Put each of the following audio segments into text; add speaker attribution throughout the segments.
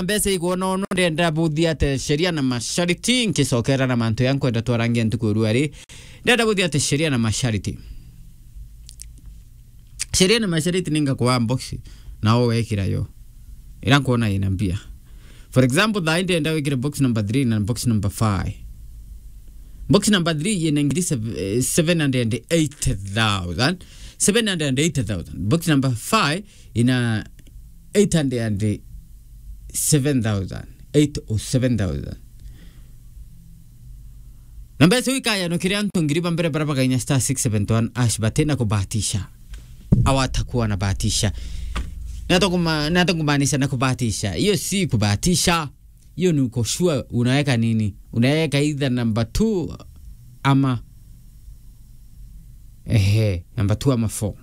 Speaker 1: mbeca iguona ono ndenda buthia ate sheria na mashariti nkicokera na mantu ya nkwenda twarangia ntuku ri ndenda buthia ate sheria na mashariti sheria na mashariti ninga kwa box na o wekira yo ira kuona ina mbia for example thaa ndenda wikire box number 3 na box number 5 box number 3 inaingiri 780,000 780,000 box number 5 ina 807,000 807,000 na mbeca ikaya no kiria antu ngiri bambere bara bagainya star 671 ash batena kubahatisha awatakuwa na bahatisha nata kumaanisha na kubahatisha hiyo si kubahatisha hiyo ni uko sure unaweka nini unaweka either number 2 ama ehe number 2 ama 4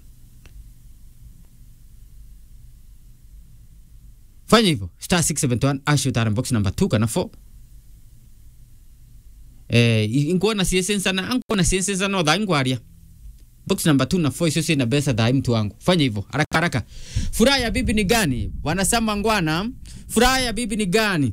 Speaker 1: fanya hivyo star 671 ash utara box number 2 kana 4 eh inkuona siesensa na ankuona siesensa no dha ngwaria box number 2 na 4 icio ciina mbeca thai mtu wangu fanya hivyo haraka haraka furaha ya bibi ni gani wanasema ngwana furaha ya bibi ni gani